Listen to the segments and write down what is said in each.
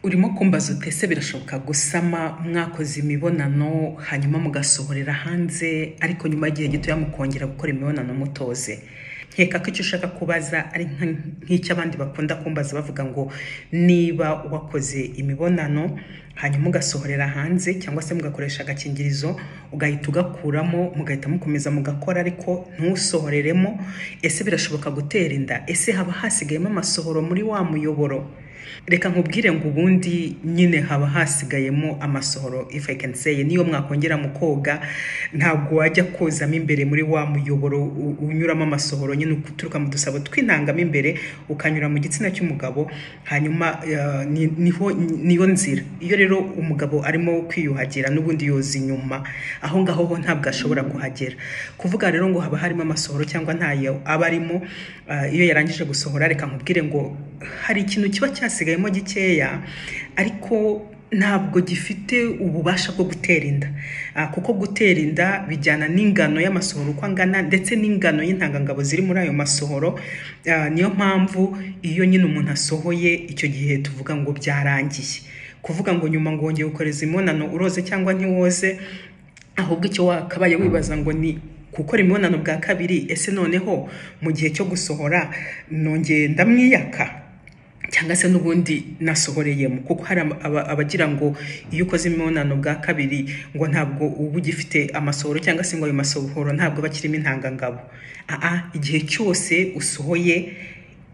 urimo kumbaza ute se birashoboka gusama mwakoze imibonano hanyuma mugasohorera hanze ariko nyuma y'igihe gitoya mukongera gukora imibonano mutoze nkeka ko icyo ushaka kubaza ari nka- nk'icyo abandi bakunda kumbaza bavuga ngo niba wakoze imibonano hanyuma ugasohorera hanze cyangwa se mugakoresha agakingirizo ugahita ugakuramo mugahita mukomeza mugakora ariko ntusohoreremo ese birashoboka gutera inda ese haba hasigayemo amasohoro muri wa muyoboro reka nkubwire ngo ubundi nyine haba hasigayemo amasohoro if I can say niyo mwakongera mukoga ntabwo wajya kozamo imbere muri wa muyoboro u- unyuramo amasohoro nyine uturuka mu dusabo tw'intangamo imbere ukanyura mu gitsina cy'umugabo hanyuma eh, ni- niho niyo nzira iyo rero umugabo arimo kwiyuhagira n'ubundi yoza inyuma aho ngaho ho ntabwo ashobora kuhagera kuvuga rero ngo haba harimo amasohoro cyangwa ntayo aba arimo eh, iyo yarangije gusohora reka nkubwire ngo hari ikintu kiba cyasigayemo gikeya ariko ntabwo gifite ububasha bwo gutera inda Ah, kuko gutera inda bijyana n'ingano y'amasohoro uko angana ndetse n'ingano y'intangangabo ziri muri ayo masohoro Ah, niyo mpamvu iyo nyine umuntu asohoye icyo gihe tuvuga ngo byarangiye kuvuga ngo nyuma ngo wongeye gukoreza imibonano uroze cyangwa ntiwoze ahubwo icyo wakabaye wibaza ngo ni gukora imibonano bwa kabiri ese noneho mu gihe cyo gusohora nongeye ndamwiyaka cyangwa se n'ubundi nasohoreyemo kuko hari aba- aba- abagira ngo iyo ukoze imibonano bwa kabiri ngo ntabwo uba ugifite amasohoro cyangwa se ngo ayo masohoro ntabwo aba akirimo intangangabo aa igihe cyose usohoye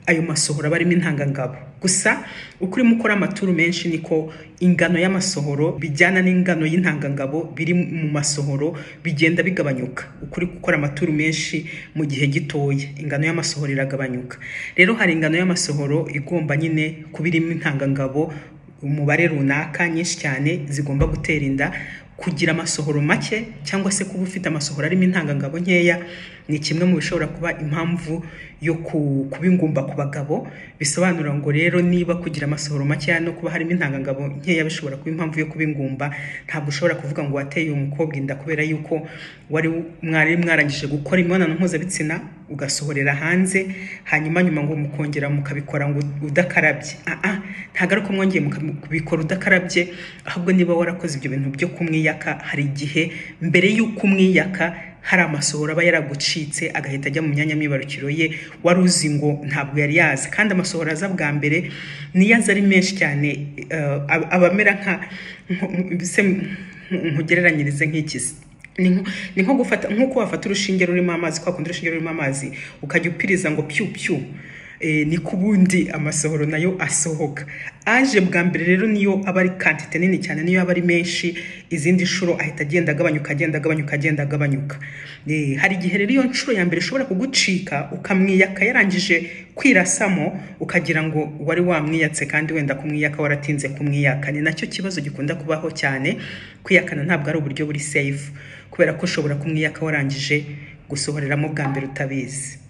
ayo masohoro aba arimo intangangabo gusa uko urimo ukora amaturu menshi niko ingano y'amasohoro bijyana n'ingano y'intangangabo biri mu masohoro bigenda bigabanyuka uko uri gukora amaturu menshi mu gihe gitoya ingano y'amasohoro iragabanyuka rero hari ingano y'amasohoro igomba nyine kuba irimo intangangabo umubare runaka nyinshi cyane zigomba gutera inda kugira amasohoro make cyangwa se kuba ufite amasohoro arimo intangangabo nkeya ni kimwe mu bishobora kuba impamvu yo ku- kuba ingumba ku bagabo bisobanura ngo rero niba kugira amasohoro makeya no kuba harimo intangangabo nkeya bishobora kuba impamvu yo kuba ingumba ntabwo ushobora kuvuga ngo wateye uwo mukobwa inda kubera yuko wari mwari mwarangije gukora imibonano mpuzabitsina ugasohorera hanze hanyuma nyuma ngo mukongera mukabikora ngo udakarabye aa ntabwo ari uko mwongeye mukabikora udakarabye ahubwo niba warakoze ibyo bintu byo kumwiyaka hari igihe mbere y'uko umwiyaka hari amasohoro aba yaragucitse agahita ajya mu myanya myibarukiro ye wari uzi ngo ntabwo yari yaza kandi amasohoro aza bwa mbere niyo aza ari menshi cyane eh, aba- aba amera nka nko- se nkugereranyirize nk'ikizi ni nko- ni nko gufata nk'uko wafata urushinge rurimo amazi kwa kundi urushinge rurimo amazi ukajya upiriza ngo piu piu e, niko ubundi amasohoro nayo asohoka aje bwa mbere rero niyo aba ari kantite nini cyane niyo aba ari menshi izindi nshuro ahita agenda agabanyuka agenda agabanyuka agenda agabanyuka Eh, hari igihe rero iyo nshuro ya mbere ishobora kugucika ukamwiyaka yarangije kwirasamo ukagira ngo wari wamwiyatse kandi wenda kumwiyaka waratinze kumwiyaka ni nacyo kibazo gikunda kubaho cyane kwiyakana ntabwo ari uburyo buri safe kubera ko ushobora kumwiyaka warangije gusohoreramo bwa mbere utabizi